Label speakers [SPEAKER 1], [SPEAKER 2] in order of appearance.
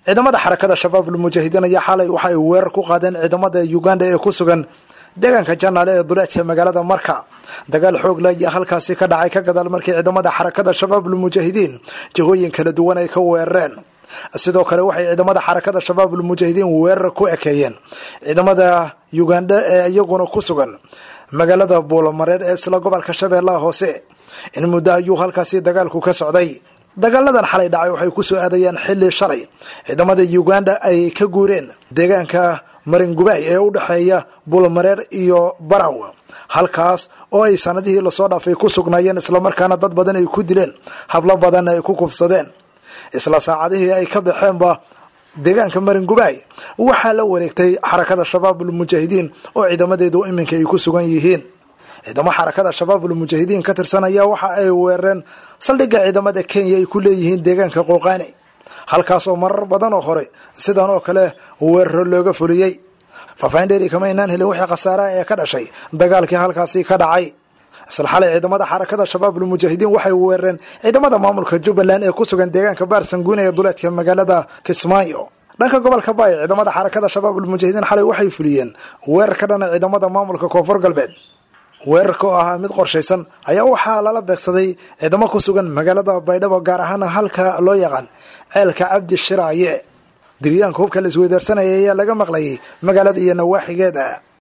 [SPEAKER 1] ciidamada xarakada shabaabul mujaahidiin ayaa xalay waxa ay weerar ku qaadeen ciidamada uganda ee ku sugan deegaanka janaale ee duleedka magaalada marka dagaal xoog la ayaa halkaasi ka dhacay ka gadaal markii ciidamada xarakada shabaabul mujaahidiin jihooyin kala duwan ay ka weerareen sidoo kale waxay ciidamada xarakada shabaabul mujaahidiin weerar ku ekeeyeen ciidamada uganda ee iyaguna ku sugan magaalada buulamareer ee isla gobolka shabeellaha hoose in muddo ayuu halkaasi dagaalku ka socday dagaaladan xalay dhacay waxay ku soo aadayaan xilli shalay ciidamada uganda ay ka guureen deegaanka maringubaay ee u dhexeeya buulamareer iyo baraw halkaas oo ay sanadihii lasoo dhaafay ku sugnaayeen islamarkaana dad badan ay ku dileen hablo badan ay ku kufsadeen isla saacadihii ay ka baxeenba deegaanka maringubaay waxaa la wareegtay xarakada shabaabul mujaahidiin oo ciidamadeedu iminka ay ku sugan yihiin ciidamo xarakada shabaabul mujaahidiin ka tirsan ayaa waxa ay weerareen saldhigga ciidamada kenya ay ku leeyihiin deegaanka qooqaani halkaas oo marar badan oo hore sidan oo kale weeraro looga fuliyey faafahin dheeri kama aynaan helin wixii khasaaraha ee ka dhashay dagaalkii halkaasi ka dhacay isla xalay ciidamada xarakada shabaabul mujaahidiin waxay weerareen ciidamada maamulka jubbaland ee ku sugan deegaanka baarsanguune ee duleedka magaalada kismaayo dhanka gobolka baay ciidamada xarakada shabaabul mujaahidiin xalay waxay fuliyeen weerar ka dhana ciidamada maamulka koonfur galbeed weerarka oo ahaa mid qorshaysan ayaa waxaa lala beegsaday ciidamo ku sugan magaalada baydhabo gaar ahaan halka loo yaqaan ceelka cabdi shiraaye diryaanka hubka la isweydaarsanaya ayaa laga maqlayay magaalada iyo nawaaxigeeda